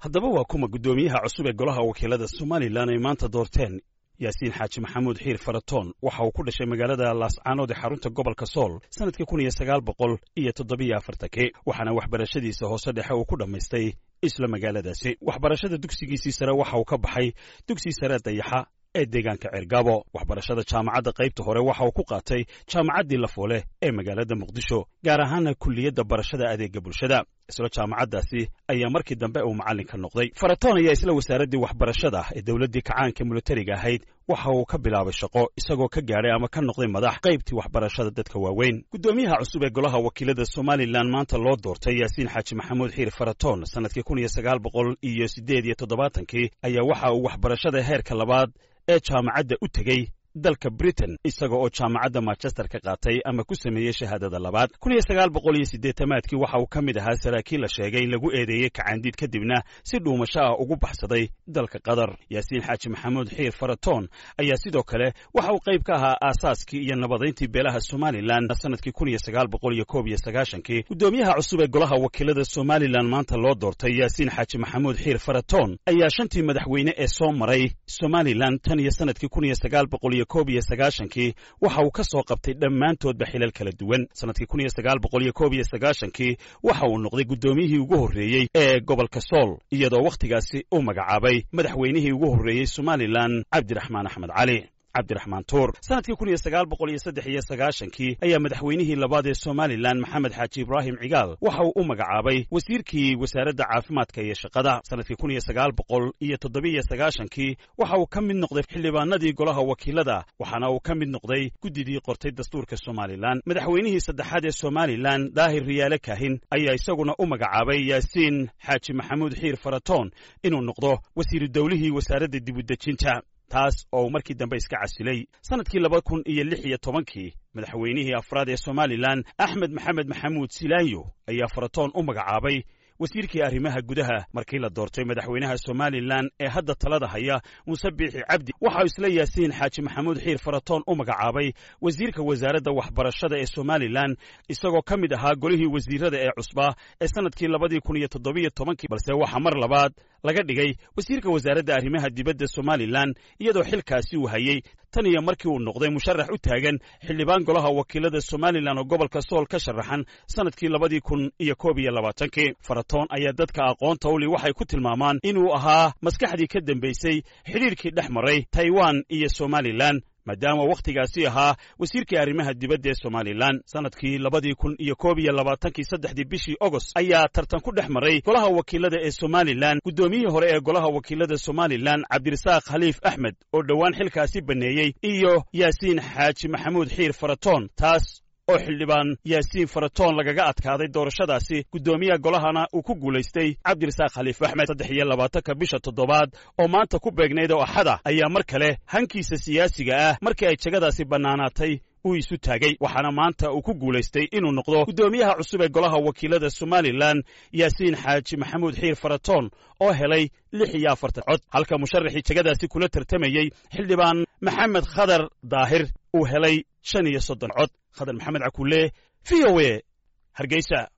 haddaba waa kuma guddoomiyaha cusub ee golaha wakiilada somalilan ay maanta doorteen yaasiin xaaji maxamuud xiir faratoon waxa uu ku dhashay magaalada laascaanood ee xarunta gobolka sool sannadkii kun iyo sagaal boqol iyo toddobiyo afartankii waxaana waxbarashadiisa hoose dhexe uu ku dhammaystay isla magaaladaasi waxbarashada dugsigiisii sare waxa uu ka baxay dugsi sare dayaxa ee deegaanka ceergaabo waxbarashada jaamacadda qaybta hore waxa uu ku qaatay jaamacaddii lafoole ee magaalada muqdisho gaar ahaana kulliyadda barashada adeega bulshada isla jaamacaddaasi ayaa markii dambe uu macallin ka noqday faratoon ayaa isla wasaaraddii waxbarashada ee dowladdii kacaanka militariga ahayd waxa uu ka bilaabay shaqo isagoo ka gaadhay ama ka noqday madax qaybtii waxbarashada dadka waaweyn guddoomiyaha cusub ee golaha wakiilada somalilan maanta loo doortay yaasiin xaaji maxamuud xiir faratoon sannadkii kun iyo sagaal boqol iyo siddeed iyo toddobaatankii ayaa waxa uu waxbarashada heerka labaad ee jaamacadda u tegey dalka britain isaga oo jaamacadda manchester ka qaatay ama ku sameeyey shahaadada labaad kun iyo sagaal boqol iyo siddeetamaadkii waxa uu ka mid ahaa saraakiil la sheegay in lagu eedeeyey kacaandiid kadibna si dhuumasho ah ugu baxsaday dalka qatar yaasiin xaaji maxamuud xiir faratoon ayaa sidoo kale waxa uu qayb ka ahaa aasaaskii iyo nabadayntii beelaha somalilan sannadkii kun iyo sagaal boqol iyo koob iyo sagaashankii guddoomiyaha cusub ee golaha wakiilada somalilan maanta loo doortay yaasiin xaaji maxamuud xiir faratoon ayaa shantii madaxweyne ee soo maray somalilan tan iyo sannadkii kun iyo sagaal boqol iyo koob iyo sagaashankii waxa uu ka soo qabtay dhammaantoodba xilal kala duwan sannadkii kun iyo sagaal boqol iyo koob iyo sagaashankii waxa uu noqday guddoomiyihii ugu horreeyey ee gobolka sool iyadoo wakhtigaasi uu magacaabay madaxweynihii ugu horreeyey somalilan cabdiraxmaan axmed cali cabdiraxmaan tuur sannadkii kun iyo sagaal boqol iyo saddex iyo sagaashankii ayaa madaxweynihii labaad ee somalilan maxamed xaaji ibraahim cigaal waxa uu u magacaabay wasiirkii wasaaradda caafimaadka iyo shaqada sannadkii kun iyo sagaal boqol iyo toddobiyo sagaashankii waxa uu ka mid noqday xildhibaanadii golaha wakiilada waxaana uu ka mid noqday guddidii qortay dastuurka somalilan madaxweynihii saddexaad ee somalilan daahir riyaale kaahin ayaa isaguna u magacaabay yaasiin xaaji maxamuud xiir faratoon inuu noqdo wasiiru dowlihii wasaaradda dibudejinta taas oo uu markii dambe iska casilay sannadkii laba kun iyo lix iyo tobankii madaxweynihii afraad ee somalilan axmed maxamed maxamuud silaanyo ayaa faratoon u magacaabay wasiirkii arrimaha gudaha markii la doortay madaxweynaha somalilan ee hadda talada haya muuse biixi cabdi waxau isla yaasiin xaaji maxamuud xiir faratoon u magacaabay wasiirka wasaaradda waxbarashada ee somalilan isagoo ka mid ahaa golihii wasiirada ee cusbaa ee sannadkii labadii kun iyo toddobiyo tobankii balse waxaa mar labaad laga dhigay wasiirka wasaaradda arrimaha dibadda somalilan iyadoo xilkaasi uu hayey tan iyo markii uu noqday musharax u taagan xildhibaan golaha wakiilada somalilan oo gobolka sool ka sharaxan sannadkii labadii kun iyo koob iyo labaatankii faratoon ayaa dadka aqoonta uli waxay ku tilmaamaan inuu ahaa maskaxdii ka dambaysay xidhiirkii dhex maray taiwan iyo somalilan maadaama wakhtigaasi ahaa wasiirkii arrimaha dibadda ee somalilan sannadkii labadii kun iyo koob iyo labaatankii saddexdii bishii ogost ayaa tartan ku dhex maray golaha wakiilada ee somalilan guddoomiyihii hore ee golaha wakiilada somalilan cabdirasaaq khaliif axmed oo dhowaan xilkaasi banneeyey iyo yaasiin xaaji maxamuud xiir faratoon taas oo xildhibaan yaasiin faratoon lagaga adkaaday doorashadaasi guddoomiyaha golahana uu ku guulaystay cabdirasaaq khaliif axmed saddex iyo labaatanka bisha toddobaad oo maanta ku beegnayd oo axada ayaa mar kale hankiisa siyaasiga ah markii ay jegadaasi bannaanaatay uu isu taagay waxaana maanta uu ku guulaystay inuu noqdo guddoomiyaha cusub ee golaha wakiilada somalilan yaasiin xaaji maxamuud xiir faratoon oo helay lix iyo afartan cod halka musharaxii jegadaasi kula tartamayey xildhibaan maxamed khadar daahir uu helay shan iyo soddon cod khadar maxamed cakulle v o e hargeysa